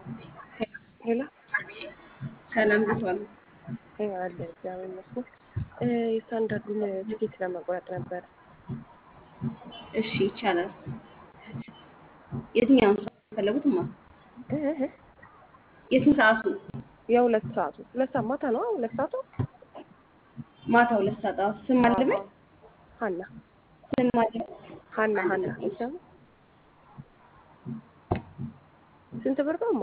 ሄሎ ሰላም እንዴት ዋሉ? አለ እግዚአብሔር ይመስገን። የስታንዳርዱን ትኬት ለመቁረጥ ነበር። እሺ ይቻላል። የትኛውን ሰዓት ፈለጉትማ? የስንት ሰዓቱ? የሁለት ሰዓቱ ሁለት ሰዓት ማታ ነው። ሁለት ሰዓቱ ማታ ሁለት ሰዓት። አዎ ስም አለበት? ሀና ስም አለበት? ሀና ሀና ይሰማ ስንት ብር ነው? ማ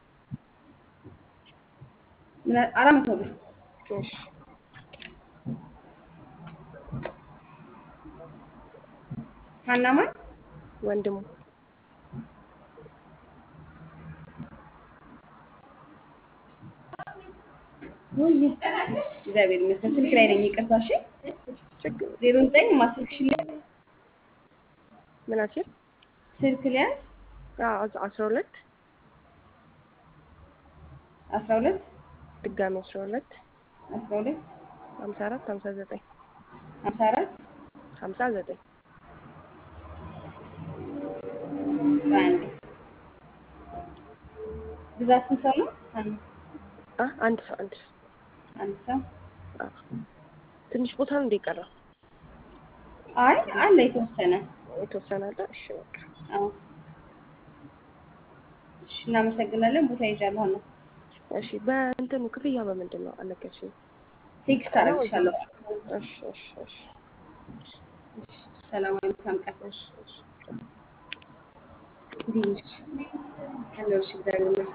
ምን አራት መቶ ብር። እሺ ሀና ማን? ወንድሙ ውይ እግዚአብሔር ይመስገን። ስልክ ላይ ነኝ። ይቅርታ። እሺ ችግር ዜሮ ዘጠኝ ማስልክሽ ላይ ምናችን ስልክ ላይ አስራ ሁለት አስራ ሁለት ድጋሚ አስራ ሁለት አስራ ሁለት ሀምሳ አራት ሀምሳ ዘጠኝ ሀምሳ አራት ሀምሳ ዘጠኝ አንድ ብዛት ስንት ሰው ነው? አንድ አ አንድ ሰው አንድ ሰው አንድ ሰው። አ ትንሽ ቦታ ነው እንደ ቀረው አይ አለ የተወሰነ። የተወሰነ አለ። እሺ በቃ አዎ እሺ፣ እናመሰግናለን። ቦታ ይዣለሁ ነው። እሺ በእንትኑ ክፍያ በምንድን ነው አልነገርሽኝም። ቴክስት አደርግልሻለሁ። እሺ እሺ እሺ ሰላማዊ መልካም ቀን። እሺ እሺ እንዴት ነሽ? አለሁልሽ። እግዚአብሔር ይመስገን።